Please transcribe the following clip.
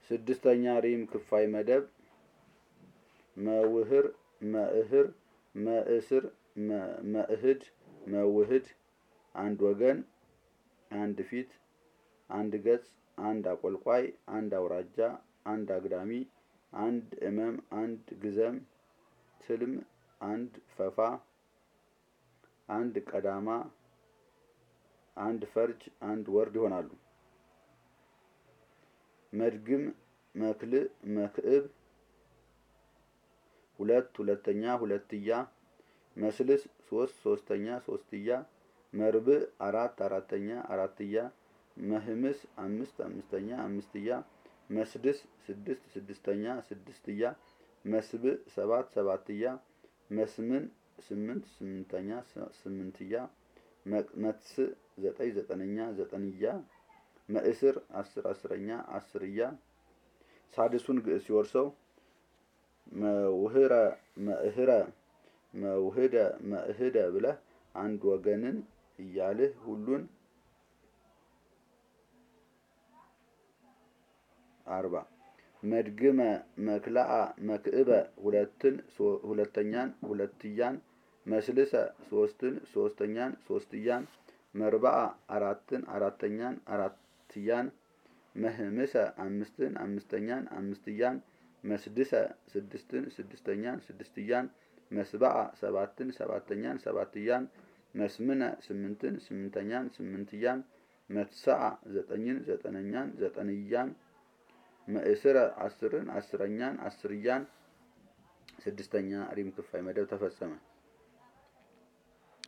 ስድስተኛ ሪም ክፋይ መደብ መውህር መእህር መእስር መእህድ መውህድ አንድ ወገን አንድ ፊት አንድ ገጽ አንድ አቆልቋይ አንድ አውራጃ አንድ አግዳሚ አንድ እመም አንድ ግዘም ትልም አንድ ፈፋ አንድ ቀዳማ አንድ ፈርጅ አንድ ወርድ ይሆናሉ። መድግም መክልእ መክዕብ ሁለት ሁለተኛ ሁለትያ መስልስ ሶስት ሶስተኛ ሶስትያ መርብዕ አራት አራተኛ አራትያ መህምስ አምስት አምስተኛ አምስትያ መስድስ ስድስት ስድስተኛ ስድስትያ መስብዕ ሰባት ሰባትያ መስምን ስምንት ስምንተኛ ስምንትያ መትስዕ ዘጠኝ ዘጠነኛ ዘጠንያ መእስር አስር አስረኛ አስርያ ሳድሱን ግዕዝ ሲወርሰው መውህረ መእህረ መውህደ መእህደ ብለህ አንድ ወገንን እያልህ ሁሉን አርባ መድግመ መክላአ መክዕበ ሁለትን ሁለተኛን ሁለትያን መስልሰ ሶስትን ሶስተኛን ሶስትያን መርባአ አራትን አራተኛን አራትያን መህምሰ አምስትን አምስተኛን አምስትያን መስድሰ ስድስትን ስድስተኛን ስድስትያን መስባአ ሰባትን ሰባተኛን ሰባትያን መስምነ ስምንትን ስምንተኛን ስምንትያን መትሰአ ዘጠኝን ዘጠነኛን ዘጠንያን መእስረ አስርን አስረኛን አስርያን ስድስተኛ ሪም ክፋይ መደብ ተፈጸመ።